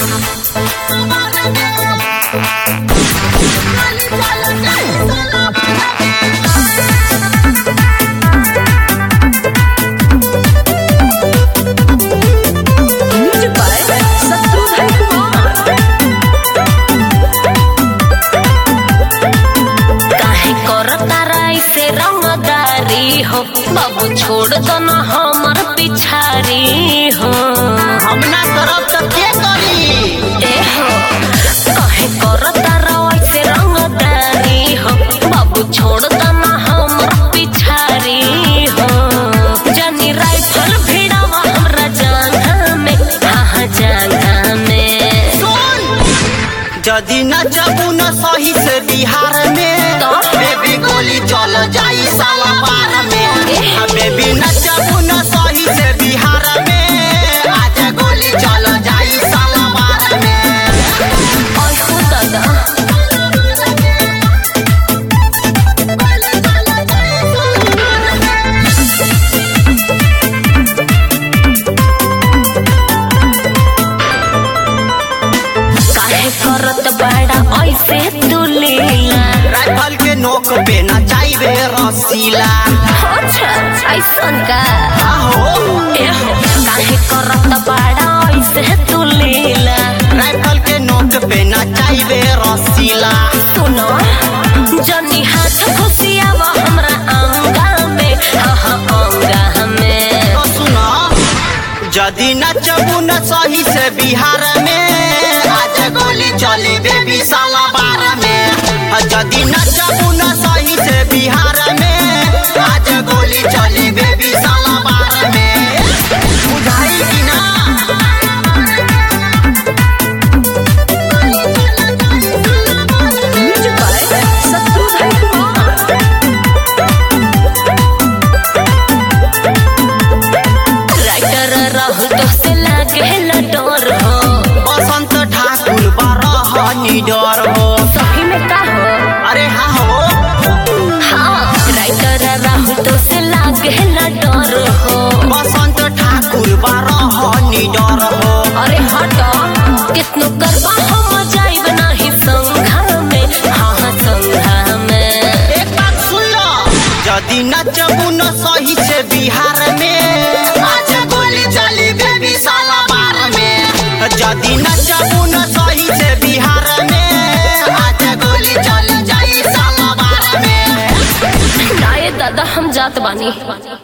Music by Satrudhan Kumar. काहे करता राई से रंगदारी हो बाबू छोड़ दो ना हमर पिछारी हो हम ना करब त के करी ए हो काहे करता राई से रंगदारी हो बाबू छोड़ दो ना हमर पिछारी हो जानी राइफल भिड़ावा हमरा जांघा में हाँ जांघा में सुन जदि न जबू न सही से बिहार में तो? बेबी गोली चल जाई साला बार में आ बेबी न जबू न सही से बिहार में आज गोली चल जाई साला बार में ओए हो दादा काहे करत बाड़ा ऐसे तू लीला राइफल के नोक पे न जाइबे रसीला अच्छा ऐसन का आहो ए हो काहे करत बाड़ा ऐसे तू लीला राइफल के नोक पे न जाइबे रसीला सुनो जनी हाथ खुशियावा हमरा अंगा में हाँ हाँ अंगा में तो सुनो जदि न जबू न सही से बिहार में आज गोली चली बेबी साला बार में आ जदि न जबू न सही से बिहार में आज गोली चली बेबी साला बार में बुझाई कि ना Music by Satrudhan Kumar. Writer Rahul तो से लागे न डर हो बसंत ठाकुर बारह निडर हो सही में का हो अरे हाँ हो हाँ राइटर राहुल तो से लागे न डर हो बसंत ठाकुर बारह निडर हो अरे हट कितनो करबा हम जाइब नाही संघा में हाँ हाँ संघा में एक बात सुन लो यदि न जबू न सही से बिहार में आज गोली चली बेबी साला बार में यदि न जबू न सही से बिहार में आज गोली चल जाई साला बार में नाये दादा हम जात बानी